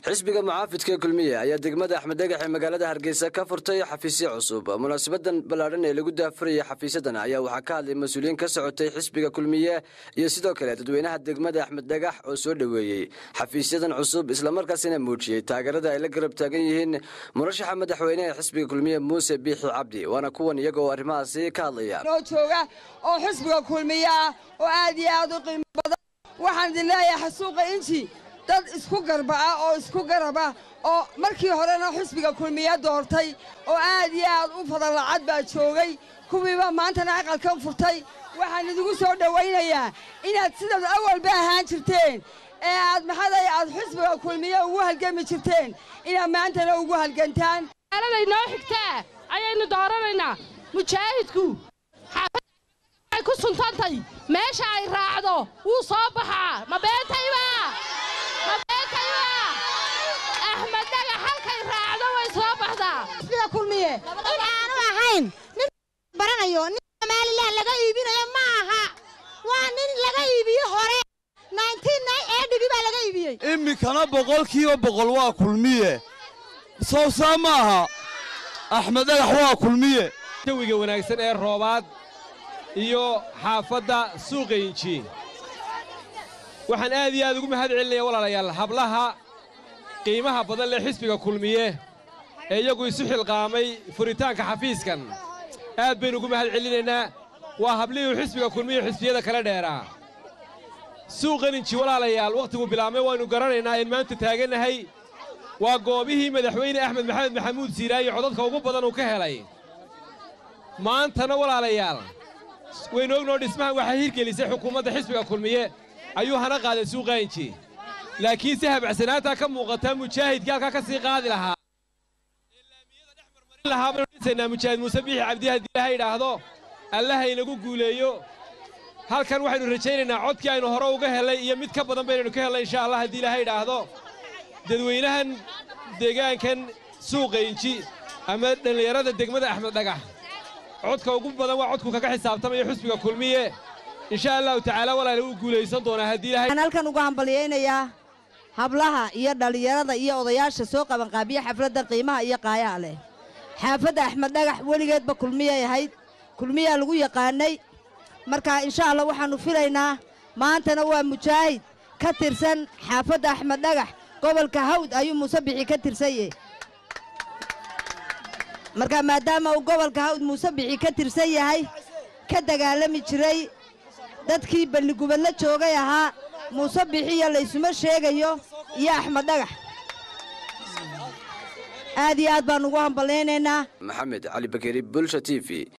xisbiga mucaafidka kulmiye ayaa degmada axmed dhagax ee magaalada hargeysa ka furtay xafiisyo cusub munaasabadan ballaadhan ee lagu daafurayay xafiisyadan ayaa waxaa ka hadlay mas-uuliyiin ka socotay xisbiga kulmiye iyo sidoo kale dadweynaha degmada axmed dhagax oo soo dhoweeyey xafiisyadan cusub islamarkaasina muujiyey taageerada ay la garab taagan yihiin murashaxa madaxweyneha xisbiga kulmiye muuse biixi cabdi waana kuwan iyaga oo arrimahaasi ka hadlaya noo jooga oo xisbiga kulmiye ah oo aad iyo aad u qiimo badan waxaan idin leeyahay xasuuqa inji dad isku garba ah oo isku garaba oo markii horena xisbiga kulmiye doortay oo aad iyo aad u fadan lacad baa joogay kuwiiba maantana aqalkan furtay waxaan idigu soo dhowaynayaa inaad sidaad awalba ahaan jirteen ee aad maxaday aad xisbiga kulmiye ugu halgami jirteen inaad maantana ugu halgantaan magaalada inoo xigtaa ayaynu dooranaynaa mujaahidku xaafadday ku suntantay meesha ay raacdo wuu soo baxaa ma beentayba ma beentayba axmed dhagax halkay raacdo way soo baxdaa xisbiga kulmiye in aanu ahayn nin baranayo nin somalilan laga iibinayo ma aha waa nin laga iibiye hore edhibi baa laga iibiyey iminkana boqolkiiba boqol waa kulmiye sawsaa ma aha axmed dhagax waa kulmiye jawiga wanaagsan ee roobaad iyo xaafadda suuqa inji waxaan aad iyo aad ugu mahad celinaya walaalayaal hablaha qiimaha badan leh xisbiga kulmiye ee iyagu isu xilqaamay furitaanka xafiiskan aad baynu ugu mahad celinaynaa waa hablihii xisbiga kulmiye xisbiyada kala dheeraa suuqan inji walaalayaal wakhtigu bilaabmay waynu garanaynaa in maanta taagannahay waa goobihii madaxweyne axmed maxamed maxamuud siiraaye codadka ugu badan uu ka helay maantana walaalayaal waynu ognoo dhismahan waxaa hirgelisay xukuumadda xisbiga kulmiye ayuu hana qaaday suuqa inji laakiin si habacsanaantaa ka muuqataa mujaahidkii halkaa ka sii qaadi lahaa lahaa baynu dhisaynaa mujaahid muuse biixi cabdi haddii ilaha yidhaahdo allaha inagu guuleeyo halkan waxaynu rajaynaynaa codkii aynu hore uga helay iyo mid ka badan baynaynu ka hellay insha allah haddii ilaha yidhaahdo dadweynahan deegaankan suuqa inji ama dhallinyarada degmada axmed dhagax codka ugu badan waa codku kaga xisaabtamaya xusbiga kulmiye insha allahu tacaala walaala wuu guulaysan doonaa haddii ilahay waxaan halkan uga hambalyaynayaa hablaha iyo dhallinyarada iyo odayaasha soo qabanqaabiya xafladda qiimaha iyo qaayaha leh xaafadda axmed dhagax weligeedba kulmiyay ahayd kulmiyaa lagu yaqaannay marka insha allah waxaannu filaynaa maantana waa mujaahid ka tirsan xaafadda axmed dhagax gobolka hawd ayuu muuse bixi ka tirsanye marka maadaama uu gobolka hawd muuse bixi ka tirsan yahay ka dagaalami jiray dadkii balligubadla joogay ahaa muuse bixiyo laysuma sheegayo iyo axmed dhagax aad iyo aad baan ugu hamballaynaynaa maxamed cali bakeri bulsha t v